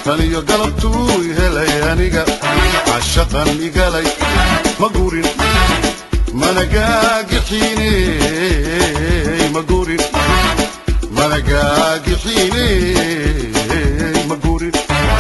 taniyo galabtuu helay aniga cashaqan igalay ma gurin mana gaagixiine ma gurin mana gaagixiine ma gurin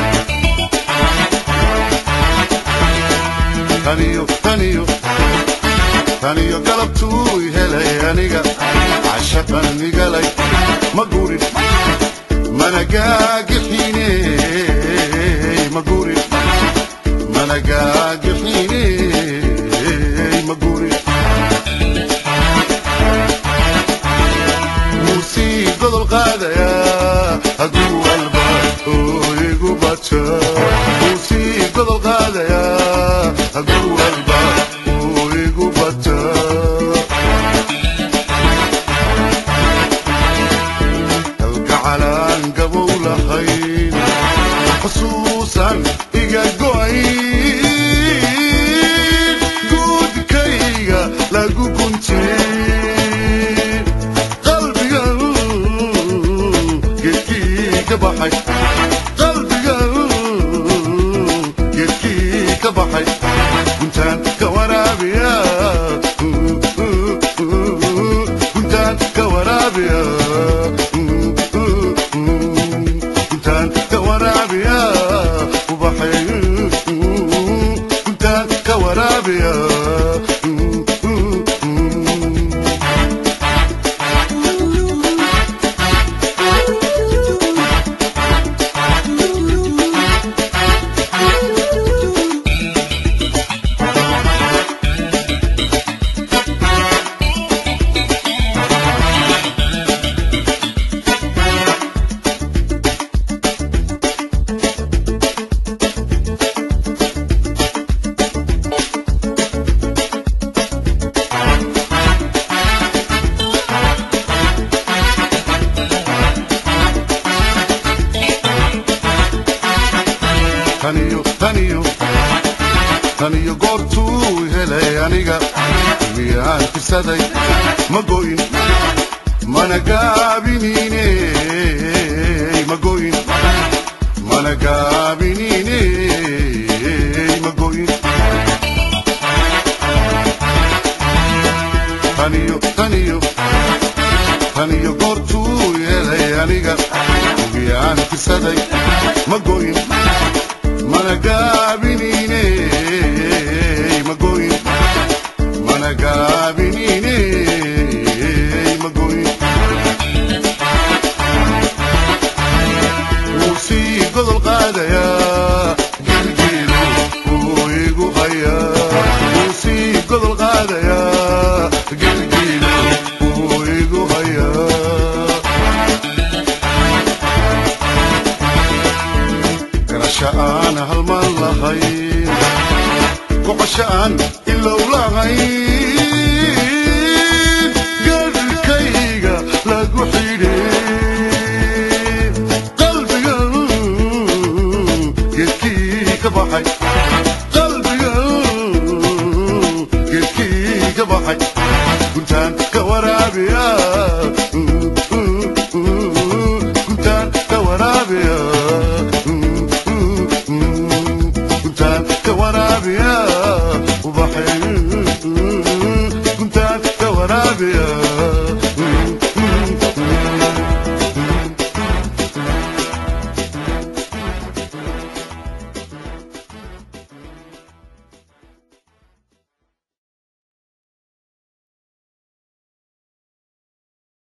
taniyo taniyo taniyo galabtuu helay aniga cashaqan igalay ma gurin mana gaagixiine ma gurin mana gaagixiine ma gurin muusii godol qaadayaa hadduu walba oo igu bata muusii godol qaadayaa hadduu walba oo igu bata kalgacalaan gabow lahayn xusuusan iga go'ayn guudkayga lagu guntay qalbiga geedkii ka baxay qalbiga geedkii ka baxay guntaan ka waraabiya guntaan ka waraabiya guntaan ka waraabiya ubaxay guntaan ka waraabiya taniyo taniyo taniyo goortuu helay aniga miyaan kisaday ma goyn mana gaabiniine ma goyn mana gaabiniine ma goyn taniyo taniyo taniyo goortuu helay aniga miyaan kisaday ma goyn mana gaabiniine ma goyn mana gaabiniine ma goyn wuu sii godol qaadayaa gilgiilo wuu igu hayaa wuu sii godol qaadayaa gilgiilo wuu igu hayaa garasho aan halmaan lahayn gocosho aan ilow lahayn